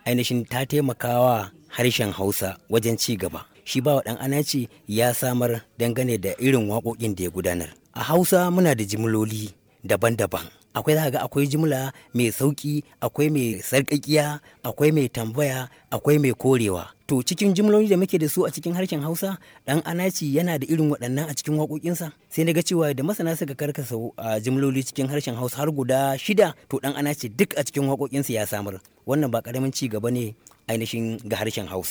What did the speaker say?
ainihin ta taimakawa harshen hausa wajen ci gaba shi ba ɗan anace ya samar dangane da irin waƙoƙin da ya gudanar a hausa muna da jimloli daban-daban akwai za ga akwai jimla mai sauƙi akwai mai sarƙaƙiya akwai mai tambaya akwai mai korewa to cikin jimloli da muke da su a cikin harshen hausa ɗan anaci yana da irin waɗannan a cikin waƙoƙinsa sai na ga cewa da masana suka karkasa a jimloli cikin harshen hausa har guda shida to ɗan anaci duk a cikin waƙoƙinsa ya samar wannan ba ƙaramin ci gaba ne ainihin ga harshen hausa